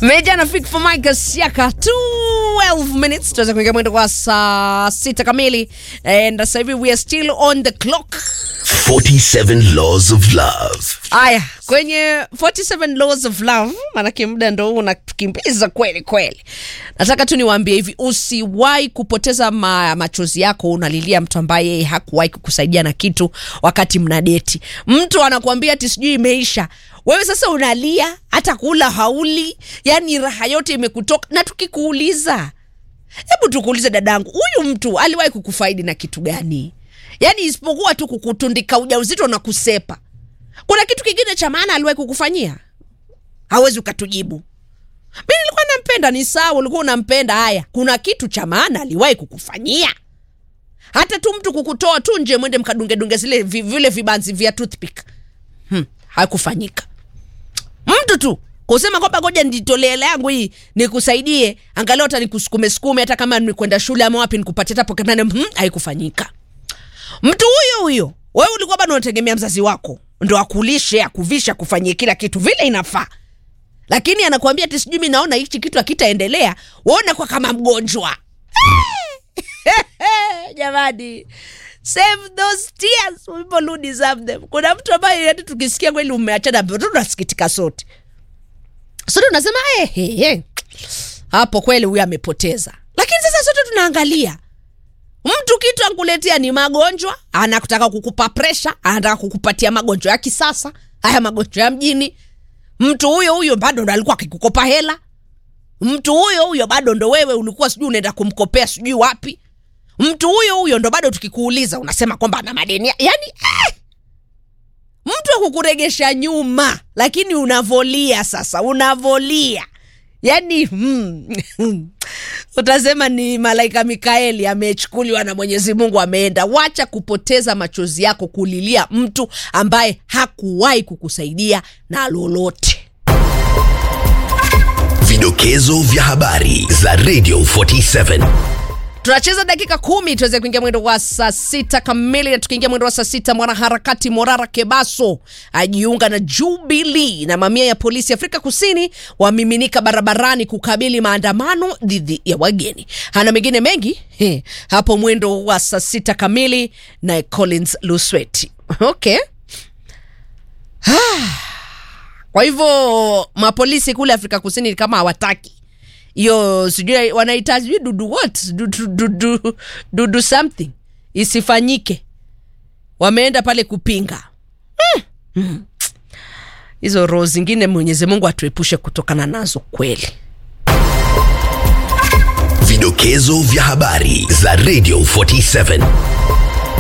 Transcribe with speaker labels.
Speaker 1: Meja na Fik for Mike Siaka 12 minutes tuweza kuingia mwendo kwa saa sita kamili and sasa hivi we are still on the clock
Speaker 2: 47 Laws of Love.
Speaker 1: Aya, kwenye 47 laws of love, maanake muda ndo huu unakimbiza kweli kweli. Nataka tu niwaambie hivi, usiwahi kupoteza ma, machozi yako unalilia mtu ambaye yeye hakuwahi kukusaidia na kitu wakati mna deti. Mtu anakuambia ati sijui imeisha, wewe sasa unalia, hata kula hauli, yani raha yote imekutoka. Na tukikuuliza, hebu tukuulize dadangu, huyu mtu aliwahi kukufaidi na kitu gani? Yani isipokuwa tu kukutundika ujauzito na kusepa kuna kitu kingine cha maana aliwahi kukufanyia? Hawezi ukatujibu. Mi nilikuwa nampenda, ni sawa, ulikuwa unampenda. Haya, kuna kitu cha maana aliwahi kukufanyia? Hata tu mtu kukutoa tu nje, mwende mkadungedunge zile vi- vile vibanzi vya toothpick, hmm, hakufanyika. Mtu tu kusema kwamba ngoja nijitolee hela yangu hii nikusaidie, angalau hata nikusukume sukume, hata kama nikwenda shule ama wapi, nikupatie hata pocket money, hmm, haikufanyika mtu huyo huyo wewe ulikuwa bado unategemea mzazi wako ndo akulishe akuvishe akufanyie kila kitu vile inafaa lakini anakuambia ati sijui mi naona hichi kitu akitaendelea waona kwa kama mgonjwa jamani save those tears people who deserve them kuna mtu ambaye hati tukisikia kweli umeachana tu tunasikitika sote sote unasema hey, hey, hey. hapo kweli huyu amepoteza lakini sasa sote tunaangalia mtu kitu ankuletea ni magonjwa anataka kukupa presha anataka kukupatia magonjwa ya kisasa haya magonjwa ya mjini mtu huyo huyo bado ndo alikuwa akikukopa hela mtu huyo huyo bado ndo wewe ulikuwa sijui unaenda kumkopea sijui wapi mtu huyo huyo ndo bado tukikuuliza unasema kwamba ana madeni ya- yani eh! mtu akukuregesha nyuma lakini unavolia sasa unavolia yani hmm, utasema ni malaika mikaeli amechukuliwa na mwenyezi mungu ameenda wacha kupoteza machozi yako kulilia mtu ambaye hakuwahi kukusaidia na lolote
Speaker 2: Vidokezo vya habari za Radio 47.
Speaker 1: tunacheza dakika kumi tuweze kuingia mwendo wa saa sita kamili na tukiingia mwendo wa saa sita mwanaharakati morara kebaso ajiunga na jubili na mamia ya polisi afrika kusini wamiminika barabarani kukabili maandamano dhidi ya wageni hana mengine mengi he, hapo mwendo wa saa sita kamili na collins lusweti okay kwa hivyo mapolisi kule afrika kusini ni kama hawataki hiyo sijui wanaita sijui dudu what dudu, dudu, dudu something isifanyike wameenda pale kupinga Hmm, hmm. hizo roho zingine mwenyezi mungu atuepushe kutokana nazo kweli
Speaker 2: Vidokezo vya habari za Radio 47.